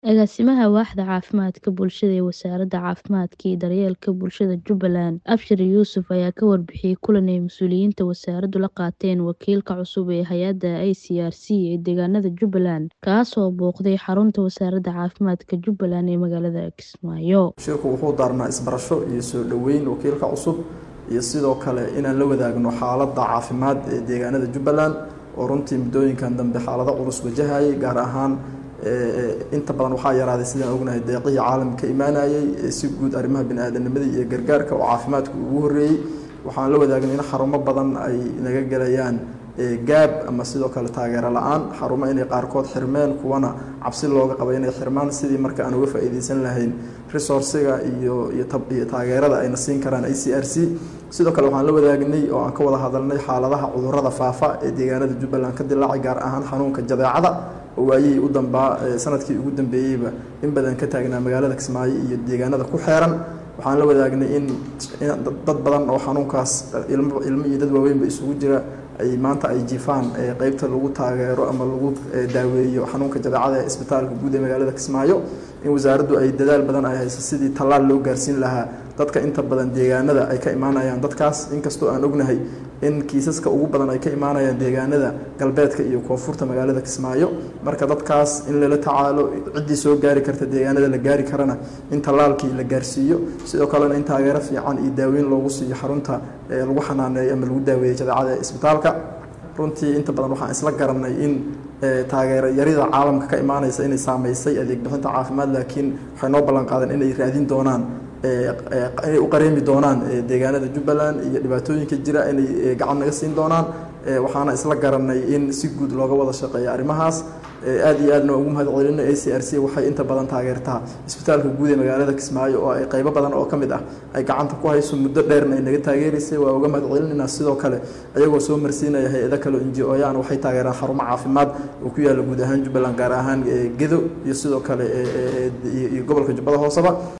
Agaasimaha Waaxda Caafimaadka Bulshada ee Wasaaradda Caafimaadka iyo Daryeelka Bulshada Jubbaland, Abshir Yuusuf ayaa ka warbixiyay kulan ay mas'uuliyiinta wasaaraddu la qaateen wakiilka cusub ee hay'adda ICRC ee deegaanada Jubbaland, kaas oo booqday xarunta Wasaaradda Caafimaadka Jubbaland ee magaalada Kismaayo. Shirku wuxuu daarnaa isbarasho iyo soo dhoweyn wakiilka cusub iyo sidoo kale inaan la wadaagno xaaladda caafimaad ee deegaanada Jubbaland oo runtii muddooyinkan dambe xaalado culus wajahayay gaar ahaan inta badan waxaa yaraaday sidaan ognahay deeqihii caalamka ka imaanayay si guud arrimaha bini'aadanimada iyo gargaarka oo caafimaadku ugu horreeyey waxaan la wadaagnay in xarumo badan ay naga gelayaan gaab ama sidoo kale taageero la-aan xarumo inay qaarkood xirmeen kuwana cabsi looga qaba inay xirmaan sidii marka aan uga faa'iideysan lahayn resourciga iyo iyo taageerada ayna siin karaan i c r c sidoo kale waxaan la wadaagnay oo aan ka wada hadalnay xaaladaha cudurrada faafa ee deegaanada jubbaland ka dilaacay gaar ahaan xanuunka jadeecada oo waayihii u dambaa sanadkii ugu dambeeyeyba in badan ka taagnaa magaalada kismaayo iyo deegaanada ku xeeran waxaan la wadaagnay in dad badan oo xanuunkaas ilmo ilmo iyo dad waaweynba isugu jira ay maanta ay jiifaan qeybta lagu taageero ama lagu daaweeyo xanuunka jadeecada ee isbitaalka guud ee magaalada kismaayo in wasaaraddu ay dadaal badan ay hayso sidii tallaal loo gaarsiin lahaa dadka inta badan deegaanada ay ka imaanayaan dadkaas inkastoo aan ognahay in kiisaska ugu badan ay ka imaanayaan deegaanada galbeedka iyo koonfurta magaalada kismaayo marka dadkaas in lala tacaalo ciddii soo gaari karta deegaanada la gaari karana in tallaalkii la gaarsiiyo sidoo kalena in taageero fiican iyo daaweyn loogu siiyo xarunta lagu xanaaneeyo ama lagu daaweeyo jadeecada ee isbitaalka runtii inta badan waxaan isla garanay in taageero yarida caalamka ka imaanaysa inay saameysay adeeg bixinta caafimaad laakiin waxay noo ballan qaadeen inay raadin doonaan inay u qareemi doonaan deegaanada jubbaland iyo dhibaatooyinka jira inay gacan naga siin doonaan waxaana isla garanay in si guud looga wada shaqeeyo arrimahaas aad iyo aadna ugu mahad celino a c r c waxay inta badan taageertaa isbitaalka guud ee magaalada kismaayo oo ay qaybo badan oo ka mid ah ay gacanta ku hayso muddo dheerna ay naga taageeraysay waa uga mahad celinayna sidoo kale ayagoo soo marsiinaya hay-ado kale o inji ooyaan waxay taageeraan xarumo caafimaad oo ku yaalla guud ahaan jubbaland gaar ahaan gedo iyo sidoo kale iyo gobolka jubbada hooseba